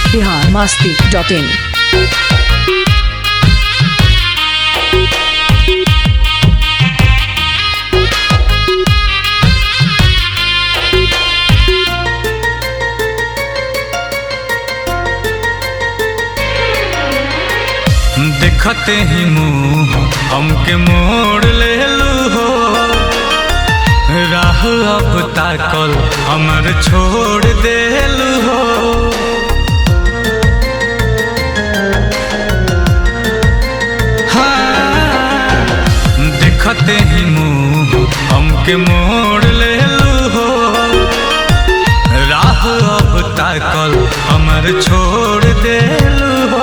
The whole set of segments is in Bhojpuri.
बिहार मस्ती डॉट इन देखते ही मुंह हमके मोड़ ले लू हो राह अब ताकल हमर छोड़ देलू हो हाँ, देखते ही मुंह हमके मोड़ ले लू हो राह अब ताकल हमर छोड़ देलू हो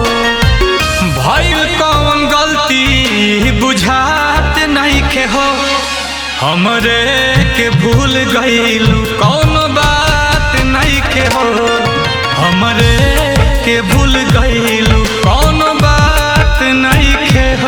भइल कौन गलती बुझात नहीं के हो हमरे के भूल गईलू कौन बात नहीं के हो हमरे के भूल गईलू कौन बात नहीं के हो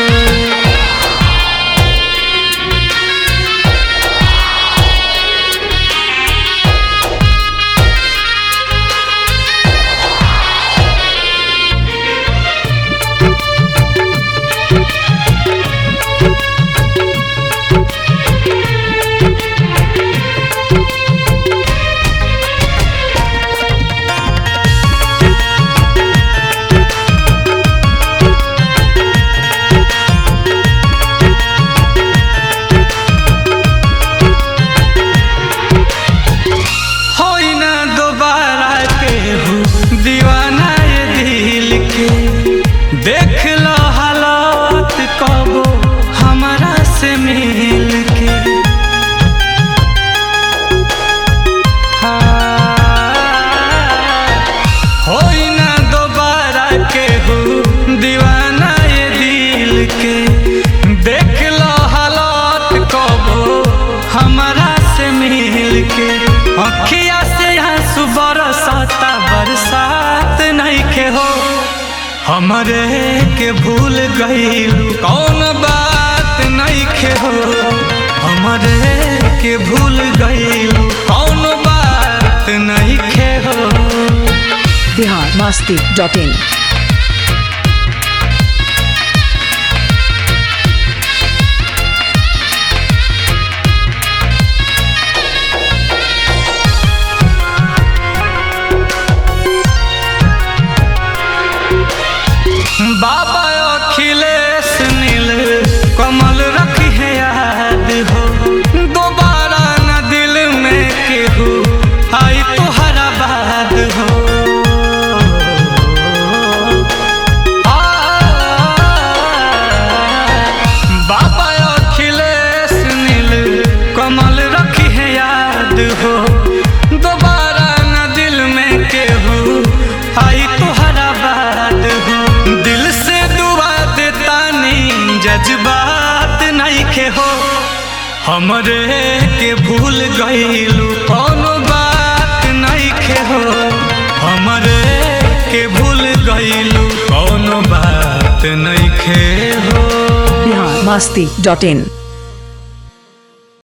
होई ना दोबारा केहू दीवाना ये दिल के देख लो हालात कबो हमारा से मिल के हाँ, होई ना दोबारा केहू दीवाना ये दिल के देख लो हालात कबो हमारा से मिल के अखिया से आंसू बरसाता बरसात नहीं के हो हमरे के भूल गईलू कौन बात नहीं के हो हमरे के भूल गईलू कौन बात नहीं के हो बिहार मस्ती डॉट इन बाबा अखिलेश नील कमल रखी है याद हो दोबारा न दिल में केहू आई तुहरा बाद हो आ, बाबा अखिलेश नील कमल रखी है याद हो दोबारा न दिल में केहू आई तुहरा बाद हो दिल से दुआ देता नहीं जज्बात नहीं के हो हमरे के भूल गईलू कौन बात नहीं के हो हमरे के भूल गईलू कौन बात नहीं के हो बिहार मस्ती डॉट इन